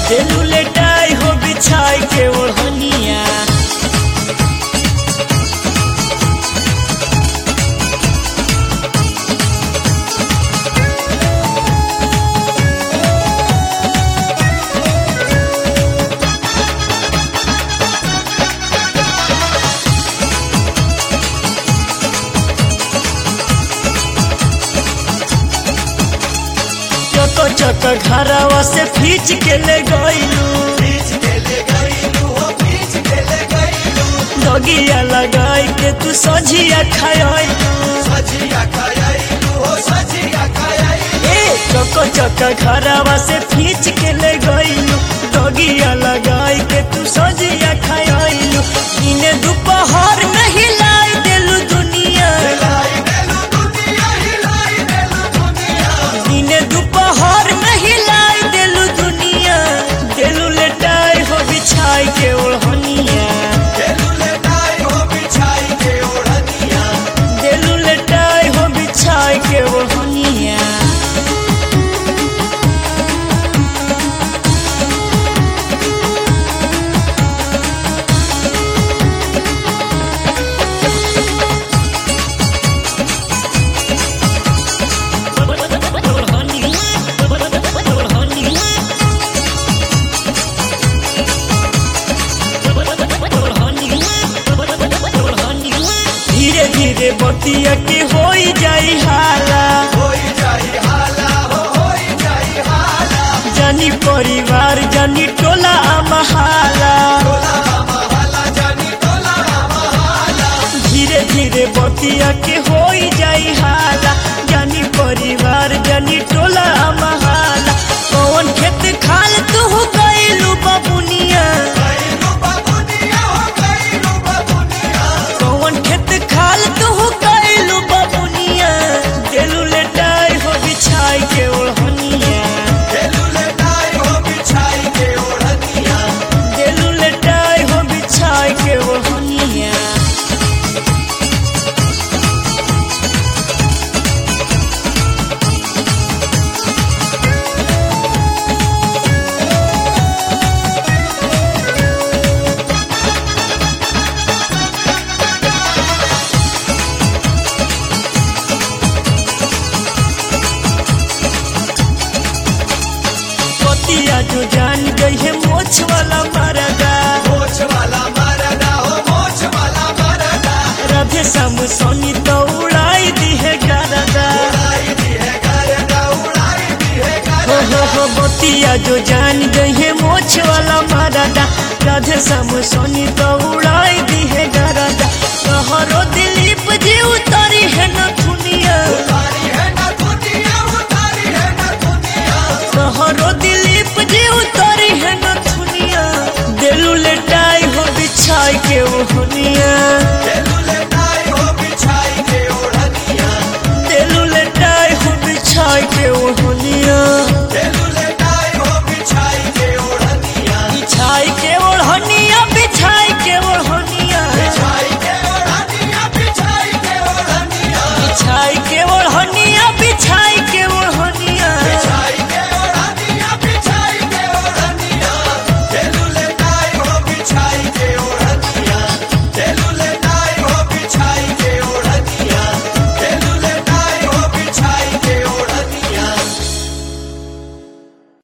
दिलू लेटाई हो बिछाई के ओढ़निया चक चक घरवा से खींच के ले गईलू दगिया लगाई के तू सझिया खायलू ए चक चक घरवा से खींच के ले गईलू दगिया लगाई के तू सझिया खायलू इने दोपहर में हिलाई देलू दुनिया इने दोपहर में हिलाई देलू दुनिया देलू लेटाई हो बिछाई के ओढ़निया देलू लेटाई हो बिछाई के ओढ़निया धीरे धीरे बतिया के होई जाई हाला जानी परिवार जानी टोला महाला धीरे धीरे बतिया के होई जाई हाला जानी परिवार जानी टोला महाला कौन खेत खाल तू गईलू बबुनिया कौन खेत खाल तू गईलू बबुनिया देलू लेटाई हो बिछाई के ओढ़निया देलू लेटाई हो बिछाई के ओढ़निया पतिया जो जान गई है मोछ वाला मरदा राधे श्याम सोनी तो उड़ाई दी है गरदा हो हो हो बतिया जो जान गई है मोछ वाला मरदा राधे श्याम सोनी तो उड़ाई दी है गरदा कहरो दिलीप जी उतारी है न दुनिया कहरो दिलीप जी उतारी है न दुनिया दिलू लेटाई हो बिछाई के ओहनी